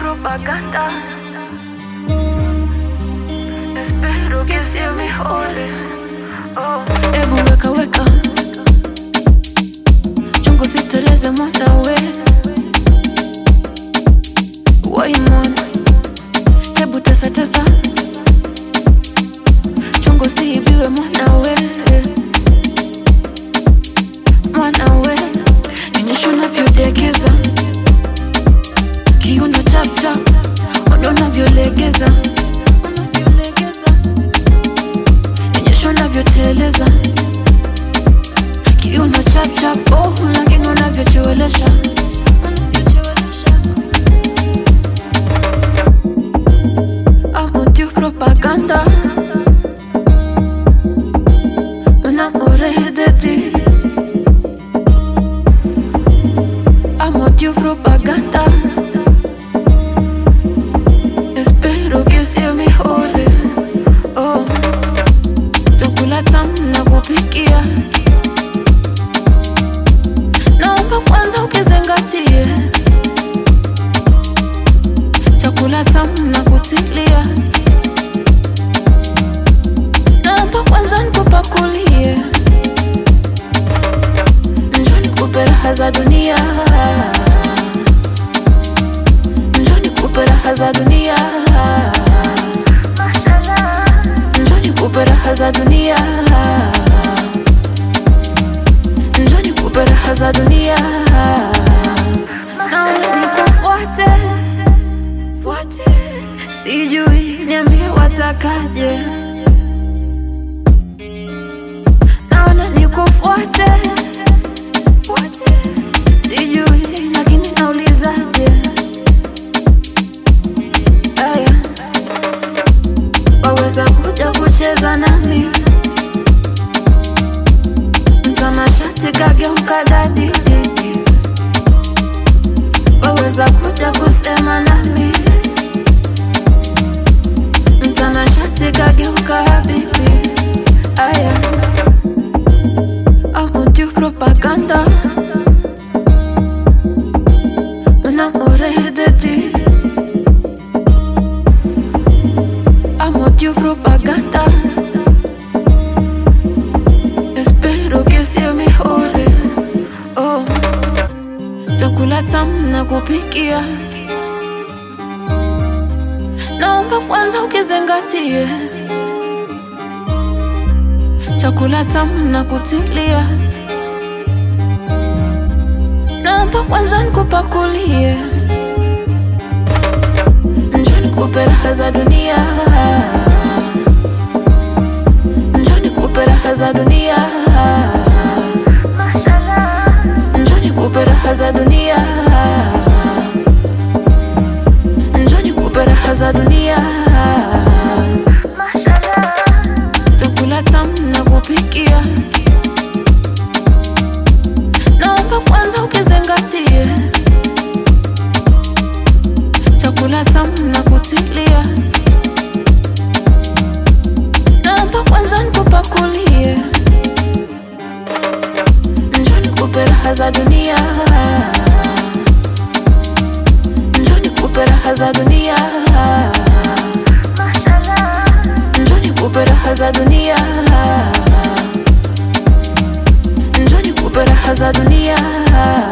propaganda. Espero que se mejore. Oh. Ebu weka weka chungu siteleze mwanawe wai mwana hebu tesa tesa chungu siibiwe mwanawe mwanawe ninyesha unavyodekeza kiuno chapchap ona unavyolegeza unavyolegeza ninyesha unavyoteleza kiuno chapchap oh, lakini unavyochelewesha unavyochelewesha amo tu propaganda un amore de ti amo tu propaganda espero que sea mejor oh chakula tamu na kupikia naomba kwanza ukizingatie chakula tamu na kutilia naomba kwanza nikupakulie njoni kupe raha za dunia njoni kupe raha za dunia njoni kupe raha za dunia njoni kupe raha za dunia naona nikufuate fuate sijui niambie watakaje naona nikufuate fuate sijui lakini naulizaje aya waweza kuja kucheza nami mtanashati kageuka dadididi waweza kuja kusema nami mtanashati kageuka habibi aya amo tu propaganda un amore de ti amo tu propaganda espero que sea mejor oh chakula tamu na kupikia naomba kwanza ukizingatie chakula tamu na kutilia naomba kwanza nikupakulie njoni kupe raha za dunia njoni kupe raha za dunia njoni kupe raha za dunia njoni kupe raha za dunia chakula tamu na kupikia naomba kwanza ukizingatie chakula tamu na kutilia naomba kwanza nikupakulie njoni kupe raha za dunia njoni kupe raha za dunia njoni kupe raha za dunia njoni kupe raha za dunia